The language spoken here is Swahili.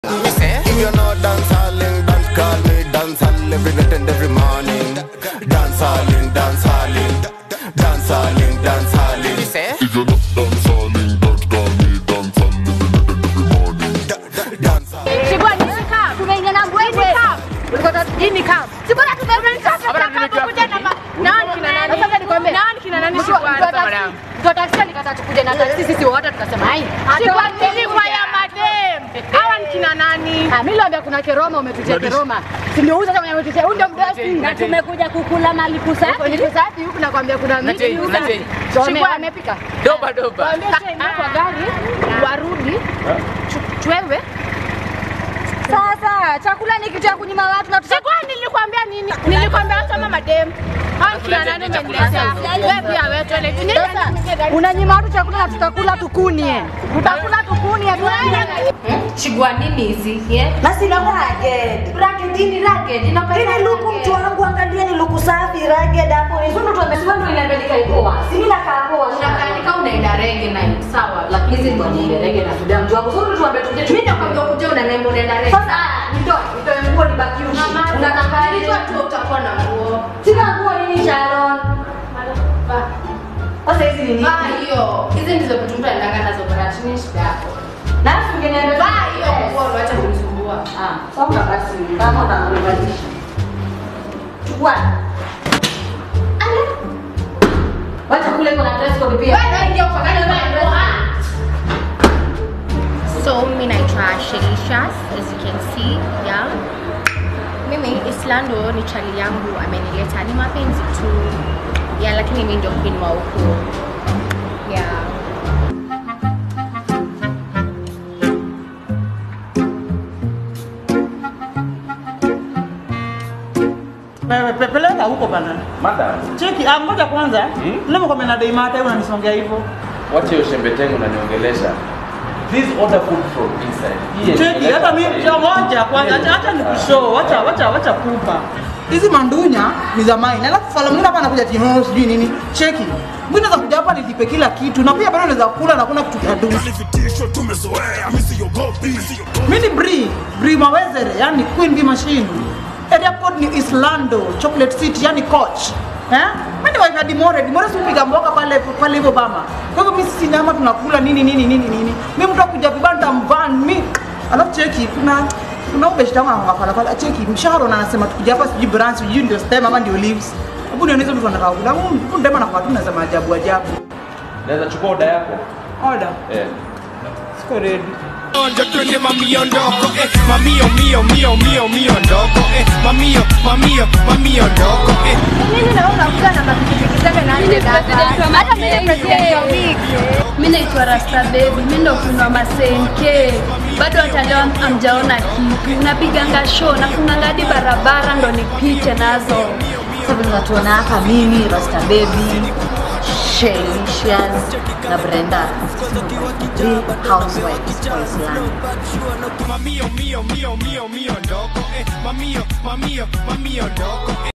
If you're not dancehalling, dance call me dancehall every night and every morning. Dancehalling, dancehalling, dancehalling, dancehalling. If you're not dancing, dance call me dance and every night and every morning. Dancehall. Chibwa ni kam. Tumeingia na mbwembwe. Ulikuwa hii ni kam. Chibwa tumeingia Hapana, tumekaa kuja na ma- Nani kina nani? Sasa nikwambie. Nani kina nani Mtu- Chibwa? mtu wa taksi- Madam. mtu wa taksi alikata tukuje na taksi sisi wote tukasema hai. Chibwa nilikuwa ya madem. Hawa ni kina nani? Ah, mimi niliambia kuna keroma umetutia keroma. Si ndio huyu sasa mwenye umetutia huyu ndio mdosi. Na tumekuja kukula mali kusafi. Ni kusafi huku nakwambia kuna miti Natei, huku. natei. Wame- Chibwa. Wamepika. Doba doba. Waambie tuingie kwa gari warudi tu- twewe. Sasa chakula ni kitu ya kunyima watu na Chibwa nilikwambia nini? Nilikwambia kama madem. Hawa ni kina nani umeniletea? Wewe pia wewe tuele. Sasa unanyima watu chakula na tutakula tukunie. Tutakula tukunie. Chigwa nini hizi? Yeah? na sina ragged. Ragged ni ragged. Inapenda Hili luku mtu wangu, angalia ni luku safi ragged hapo. Hizo ndo tumesema ndo inabadilika ikoa. Si mimi nakaa poa. Unakanika unaenda rege na sawa, lakini hizi ndo ni rege na sudan mtu wangu. Sasa tuambie tuje. Mimi nakwambia ukuje unanemba unaenda rege. Sasa nitoe, nitoe nguo nibaki uchi. Unakaa Nilitoa tu utakuwa na nguo. Sina nguo nini Sharon? Sasa hizi ni nini? Vaa hiyo. Hizi ndizo vitu mtu anaenda nazo baratini shida yako. Na afu ungeniambia Vaa hiyo nguo uache kunisumbua. Ah, songa basi kama utanibadilisha. Chukua. Ale. Wacha kule kuna dress code pia. Wewe ingia kwa gari vaa nguo. Ah. So mimi naitwa Shelishas as you can see yeah. Mimi Islando ni chali yangu amenileta, ni mapenzi tu yeah, lakini mimi ndio queen wa huku yeah. Wewe pepeleka huko bana. Madam, Cheki, ah, ngoja kwanza. Leo kwa mena dai mata unanisongea hivyo. wacha hiyo shembetengo unaniongelesha. Please order food from inside. Hii Cheki, yenye hata mimi inaleta cha moja kwanza, acha acha nikushow, acha acha acha kupa. Hizi mandunya ni za mine. Alafu fala mwingine hapa anakuja tino sijui nini. Cheki. Mimi naweza kuja hapa nilipe kila kitu na pia bado naweza kula na kuna kitu cha duni. Mimi ni Brie, Brie Mawezere, yani Queen Bee Machine. Area code ni Islando, Chocolate City, yani coach. Eh? Mimi ni wife ya Dimore, Dimore si upiga mboga pale pale hivyo bama. Kwa hivyo mimi sisi nyama tunakula nini nini nini nini. Mimi mtu akuja vibanda mvan mimi. Alafu cheki kuna kuna ubeshta wangu hapa pale cheki mshahara na anasema tukija hapa sijui branch sijui ndio stem ama ndio leaves. Hebu nionyeshe mtu anataka kula. Huyu ndema na kwa tu nasema ajabu ajabu. Naweza chukua oda yako? Order. Eh. Siko ready. Onja twende mamio ndoko eh, mamio mio mio mio mio ndoko eh, mamio mamio mamio ndoko eh. Nini na wewe unakuja na mapikipiki zake na nje dada. Hata mimi ni president wa week. Mi naitwa Rasta Baby, mi ndo kuna masenke, bado hata leo amjaona kitu. Napiganga show nafunganga hadi barabara ndo nipite nazo. Sasa vile unatuona hapa mimi Rasta Baby, Shelicious na Brenda. Real housewives wa Islam. Mamio mio mio mio mio ndoko eh, mamio mamio mamio ndoko eh.